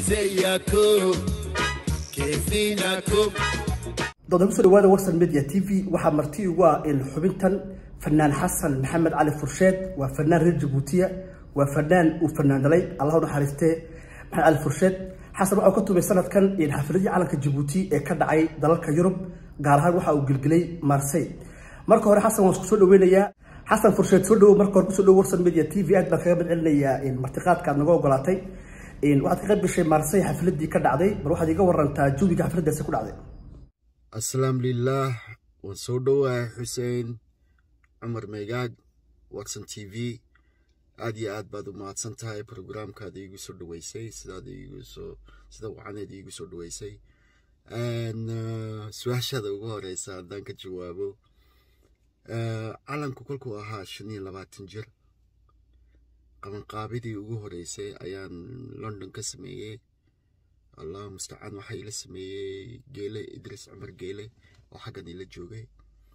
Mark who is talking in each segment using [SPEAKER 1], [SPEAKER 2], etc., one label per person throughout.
[SPEAKER 1] ازيكم كيفينكم
[SPEAKER 2] dooda kusoo dhawaada warsan media t v waxaa marti ugu ah in xubintan fanaan xasan maxamed cali fursheed waa fanaan reer jabuutiya waa fanaan uu fanaan dhalay allah u naxariistee maxamed cali fursheed xasan waxa uu ka tumay sanadkan in xafladii calanka jabuuti ee ka dhacay dalalka yurub gaar ahaan waxa uu gelgelay marsey marka hore xasan waan isku soo dhaweynayaa xasan fursheed soo dhawo marka hore kusoo dhawo warsan media t v aad baan kaga madcelinayaa in martiqaadka aad naga ogolaatay waxaad ka qayb gashay marsey xafladii ka dhacday bal waxaad iga warantaa jawiga xafladaasi ku dhacday
[SPEAKER 3] asalaamu lilah waan soo dhowahay xuseen cumar meegaag watson t v aad iyo aad baad u mahadsan tahay programkaada iigu soo dhaweysay sidaad iigusoo sida wacaneed iigu soo dhaweysay su-aashaada ugu horeysa haddaan ka jawaabo calanku kolkuu ahaa shan iyo labaatan jir qabanqaabidii ugu horeysay ayaan london ka sameeyey allah mustacaan waxaa ila sameeyey geele idris cumar geele oo xaggan ila joogay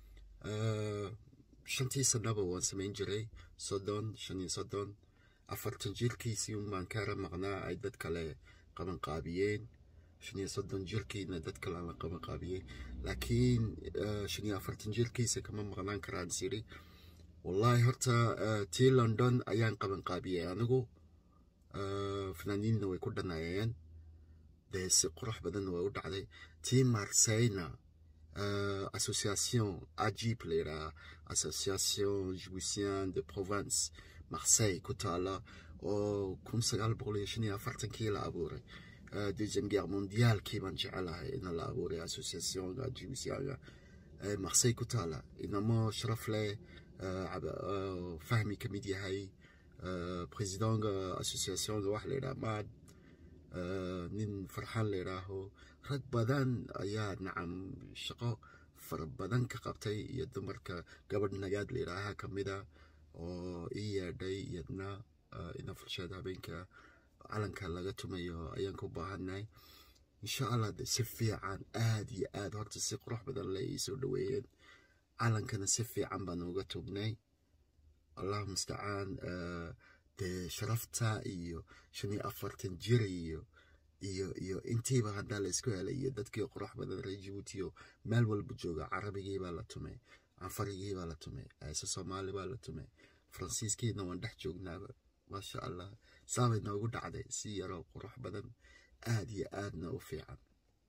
[SPEAKER 3] shantii sanaba waan samayn jiray soddon shan iyo soddon afartan jirkiisii unbaan kaara maqnaa ay dad kale qabanqaabiyeen shan iyo soddon jirkiina dad kale la qabanqaabiyey laakiin shan iyo afartan jirkiisa kama maqnaan karaan siri wallahi horta tii london ayaan qabanqaabiyey anigu fanaaniinna way ku dhanaayeen dee si qurux badanna waa u dhacday tii marseyna association ajib la yidhaha association jouissien de province marseille ku taala oo kun sagaal boqol iyo shan iyo afartankii la abuuray deuxième guerre mondiaalkii baan jecelahay in la abuuray associationga jouissienga marseille ku taala inamo sharaf leh fahmi ka mid yahay présidentga associationga waxa la yidhaha maad nin farxaan la yidhaaho rag badan ayaa nacam shaqo fara badan ka qabtay iyo dumarka gabadh nagaad la yidhaaha kamida oo ii yeedhay iyadna ina fursheed habeenka calanka laga tumayo ayaan ku baahannahay insha allah de si fiican aad iyo aad horta si qurux badan le ii soo dhaweeyeen calankana si fiican baan uga tugnay allah mustacaan dee sharafta iyo shan iyo afartan jir iyo iyo iyo intiiba haddaa la isku helay iyo dadkii qurux badan reer jabuutiyo meel walba jooga carabigii baa la tumay canfarigii baa la tumay heese soomaali baa la tumay faransiiskiina waan dhex joognaaba maasha allah saabay noogu dhacday si yaroo qurux badan aad iyo aadna u fiican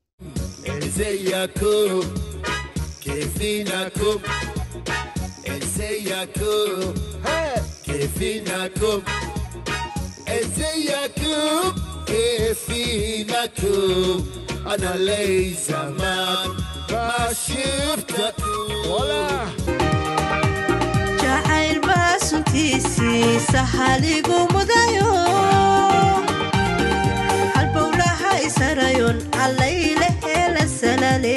[SPEAKER 1] ازيكم كيفينكم ازيكم كيفينكم ازيكم كيفينكم انا لي زمان ما شفتكم ولا
[SPEAKER 4] jacayl baa suntiisiisa haligu mudayo halbowlaha isarayon allayle hela salale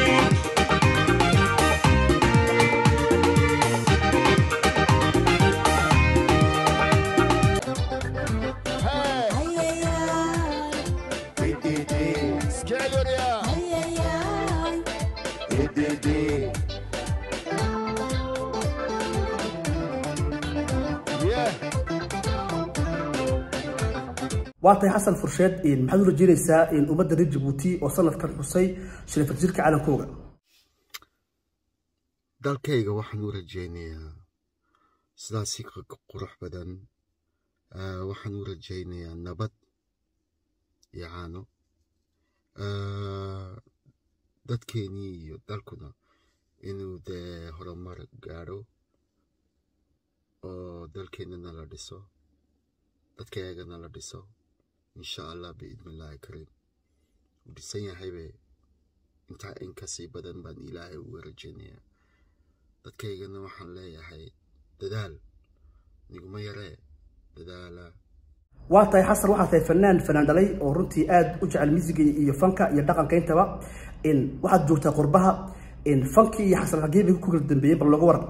[SPEAKER 1] اسكعلوا يا Yeah.
[SPEAKER 2] waa tahay xasan fursheed maxaad u rajeynaysaa in ummadda reer jabuuti oo sanadkan xusay sharafad jirka calankooga
[SPEAKER 3] dalkayga waxaan u rajaynayaa sidaasi qurux badan waxaan u rajaynayaa nabad iyo caano dadkeenii iyo dalkuna inuu dee horumar gaadho oo dalkeenana la dhiso dadkaygana la dhiso insha allah biidni illaahi kariim uu dhisan yahaybe intaa in kasii badan baan ilaahay uga rajaynayaa dadkaygana waxaan leeyahay dadaal niguma yaree dadaala
[SPEAKER 2] waa tahay xasan waxaa tahay fanaan fanaan dhalay oo runtii aad u jecel musiga iyo fanka iyo dhaqanka intaba in waxaad joogtaa qurbaha in fankii iyo xasan xagee bay ku kala dambeeyey bal looga waran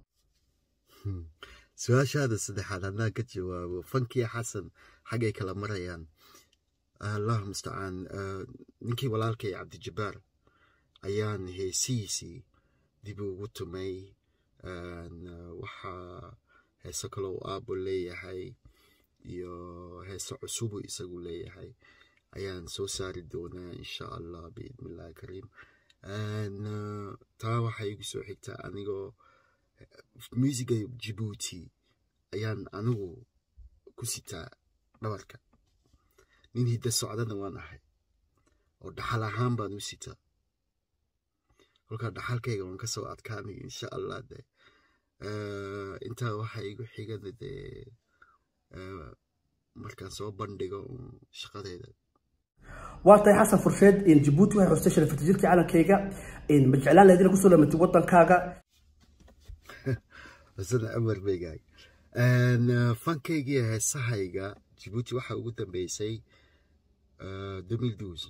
[SPEAKER 3] su-aashaada saddexaad haddaan ka jawaabo fankii xasan xaggay kala marayaan allah mustacaan ninkii walaalkay cabdijabbaar ayaan heesihiisii dib ugu tumay waxaa heeso kale uu aabo leeyahay iyo heeso cusubu isagu leeyahay ayaan soo saari doonaa insha allah biidni illahi kariim taa waxaa igu soo xigtaa anigoo musiga jibuuti ayaan anigu ku sitaa dhabarka nin hidda socdana waan ahay oo dhaxal ahaan baan u sitaa kolkaa dhaxalkayga waan kasoo adkaanay insha allah de intaa waxaa igu xigana dee markaan soo bandhigo shaqadeeda
[SPEAKER 2] waa tahay xasan fursheed jabuuti waxay xustay sharafata jirkii calankayga ma jeclaan lahayd inaad kusoo lamatid wadankaaga
[SPEAKER 3] xusana amar begaag fankaygii heesahayga jibuuti waxaa ugu dambeysay demil dus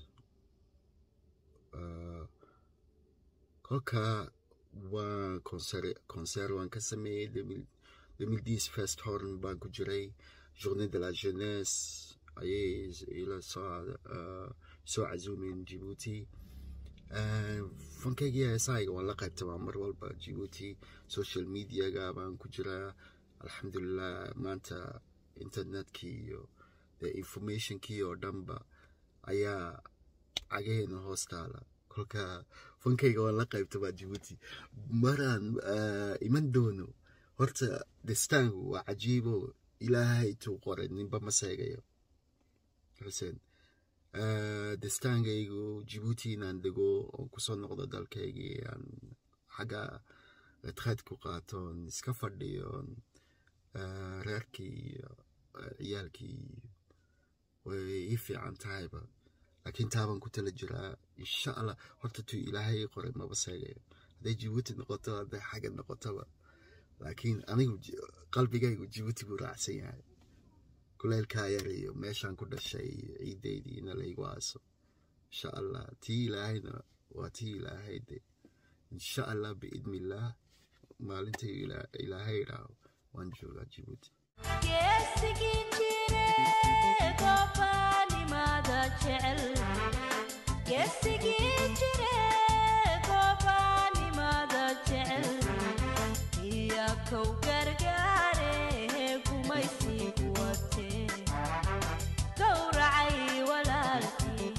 [SPEAKER 3] kolka waan concer waan ka sameeyey demil dis first horn baan ku jiray journée de la jeunesse ayay ila soo soo casuumeen jibuuti fankaygii heesahayga waan la qaybtamaa mar walba jibuuti social mediaga baan ku jiraa alxamdulilah maanta internetkii iyo de informationkii oo dhanba ayaa cagaheena hoos taala kolka fankayga waan la qaybtamaa jibuuti maraan iman doono horta destaangu waa cajiibo ilaahay tuu qoray ninba ma seegayo xuseen destaankaygu jibuuti inaan dego oon kusoo noqdo dalkaygii aan xagga retraid ku qaatoon iska fadhiyoon reerkii iyo ciyaalkii way ii fiican tahayba laakiin taabaan ku tala jiraa insha allah horta tuu ilaahay qoray maba seegayo hadday jibuuti noqoto hadday xagga noqotoba laakiin anigu qalbigaygu jibuuti buu raacsan yahay kuleylkaa yar iyo meeshaan ku dhashay ciideydii ina laygu aaso insha allah tii ilaahayna waa tii ilaahay de insha allah biidni illaah maalintay ilaahay idhaaho waan joogaa jibuuti
[SPEAKER 4] geesigii jire goobaanimada jecel geesigii jire goobaanimada jecel iyo kow gargaare gumaysigu watee gowracay walaalkii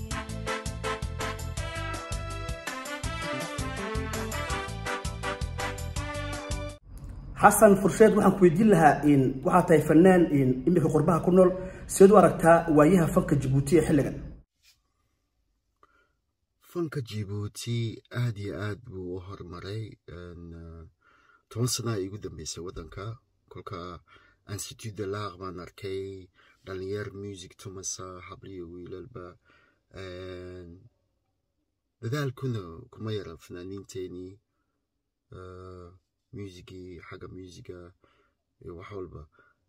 [SPEAKER 2] xasan fursheed waxaan ku weydiin lahaa waxaa tahay fanaan iminka qurbaha ku nool sideed u aragtaa waayaha fanka jabuuti ee xilligan
[SPEAKER 3] fanka jibuuti aad iyo aad buu u horumaray toban sanaa igu dambeysay waddanka kolka institut de lar baan arkay dhalinyar music tumasa habliyo wiilalba dadaalkuna kuma yaran fanaaniinteenii musigii xagga musiga iyo wax walba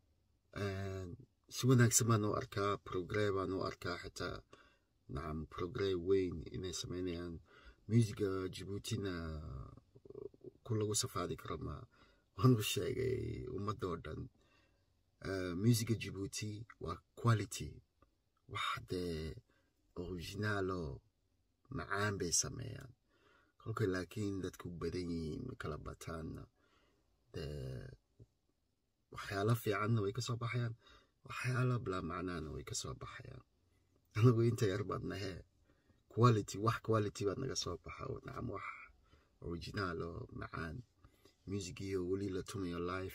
[SPEAKER 3] si wanaagsan baan u arkaa progre baan u arkaa xitaa nacam progre weyn inay sameynayaan musiga jibuutina ku lagu safaadi karo ma waan u sheegay ummadoo dhan musiga jibuuti waa quality wax dee originaalo macaan bay sameeyaan kolka laakiin dadku badan yihiin kala bataanna dee waxyaalo fiicanna way kasoo baxayaan waxyaalo bilaa macnaana way kasoo baxayaan anagu inta yar baad nahee quality wax quality baad naga soo baxa nacam wax originaal oo macaan musigiyo weli la tumayo life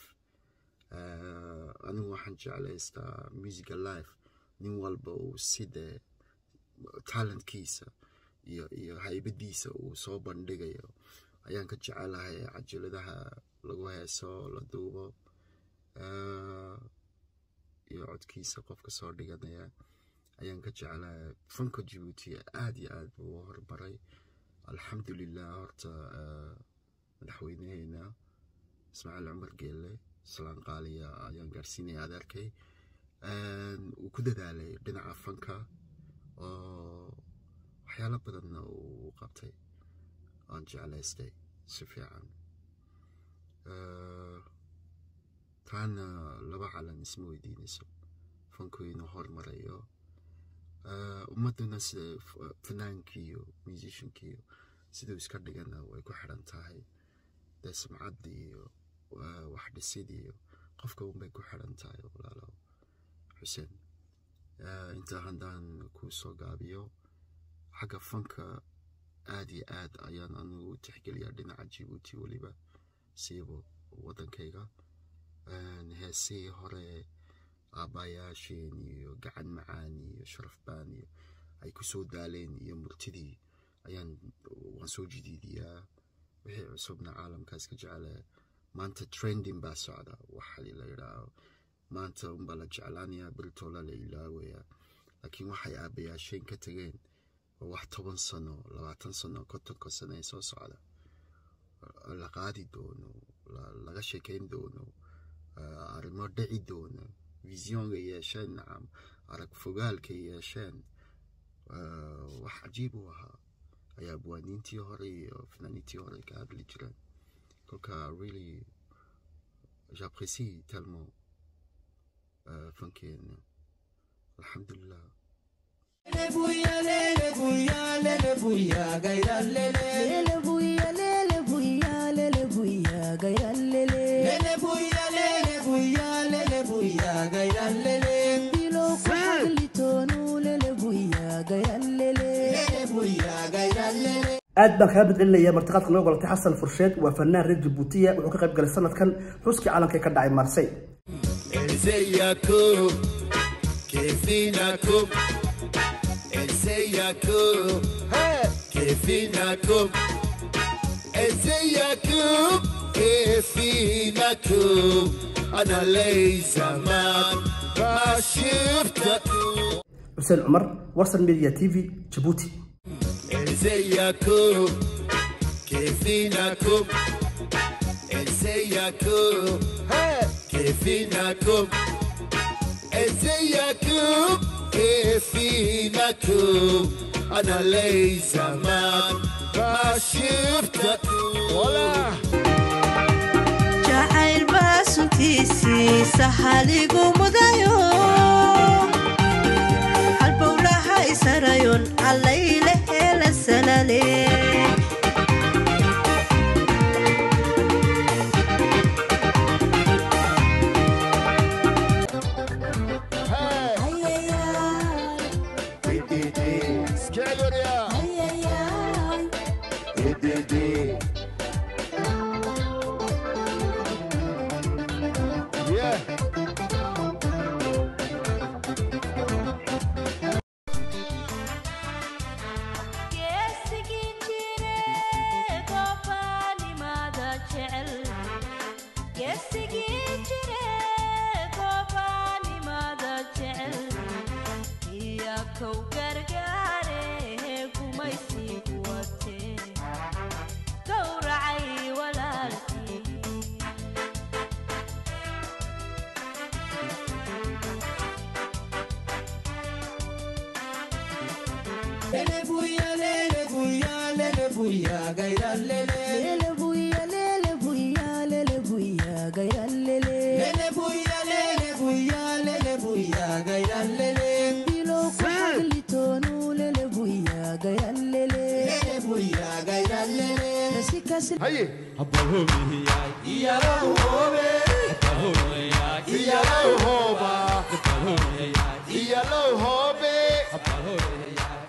[SPEAKER 3] anigu waxaan jeclaystaa musica life nin walba uu sidee talentkiisa iyo iyo haybadiisa uu soo bandhigayo ayaan ka jecelahay cajaladaha lagu heeso la duubo iyo codkiisa qofka soo dhiganaya ayaan ka jecelahay fanka jibuuti aad iyo aad buu u horumaray alxamdulilah horta madaxweynaheena ismaaciil cumar geelle salaan qaaliya ayaan gaarsiinaya adeerkay uu ku dadaalay dhinaca fanka oo waxyaalo badanna uu qabtay aan jeclaystay si fiican taana laba calan isma weydiinayso fanku inuu hormarayo ummaduna sida fanaankiiyo musiciankiiyo siduu iska dhigana way ku xiran tahay dee sumcadda iyo wax dhisid iyo qofka unbay ku xiran tahay walaalow xuseen Eh, intaa haddaan ku soo gaabiyo xagga fanka aad iyo aad ayaan anigu u tixgeliyaa dhinaca jibuuti weliba siiba waddankayga Een, heesihii hore aabbayaasheen iyo gacan macaan iyo sharaf baan iyo ay ku soo daaleen iyo murtidii ayaan waan soo jidiidiyaa wixii cusubna caalamkaas ka jecele maanta trending baa socda waxa la yidhaaho maanta unbaa la jeclaanayaa beritola la ilaawaya laakiin waxay aabbayaasheen ka tageen waa wax toban sano labaatan sano kontonka sano ee soo socda la qaadi doono la- laga sheekeyn doono eh, arrimo dhici doono visionga yeesheen nacam arag fogaalka yeesheen eh, wax cajiib u ahaa ayaa buwaaniintii hore iyo fanaaniintii hore ka hadli jireen kolka really j'apprécie tellement euh, fankeena alxamdulilah
[SPEAKER 5] Lele buya, lele buya, lele buya, gaira lele. Bilo kwa haglitonu, lele buya, gaira lele.
[SPEAKER 2] aad baan kaga badcelinayaa martiqaadka noo golatay xasan fursheed waa fanaan reer jabuutiya wuxuu ka qayb galay sanadkan xuskii caalamka ee ka dhacay marsey
[SPEAKER 1] ازيكم كيفينكم ازيكم كيفينكم ازيكم كيفينكم انا لي زمان ما شفتكم
[SPEAKER 2] xuseen cumar warsan media t v jabuuti
[SPEAKER 1] ازيكم كيفينكم ازيكم كيفينكم ازيكم كيفينكم انا لي زمان ما شفتكم ولا
[SPEAKER 4] jacayl baa suntiisiisa haligu mudayo halbowlaha isarayon allayle heela salale
[SPEAKER 1] سكالوريا Yeah.
[SPEAKER 4] geesigii jire goobaanimada jecel geesigii jire goobaanimada jecel iya kow gargaare gumaysigu watee gowracay walaalkii
[SPEAKER 5] Lele buya, lele buya, lele buya, gaira lele. Bilo kwa haglitonu, lele buya, gaira lele. Nasika si
[SPEAKER 1] هيا
[SPEAKER 6] Iyalo hobe,
[SPEAKER 1] يا لو هوبا يا لو هوبي
[SPEAKER 6] Apahore,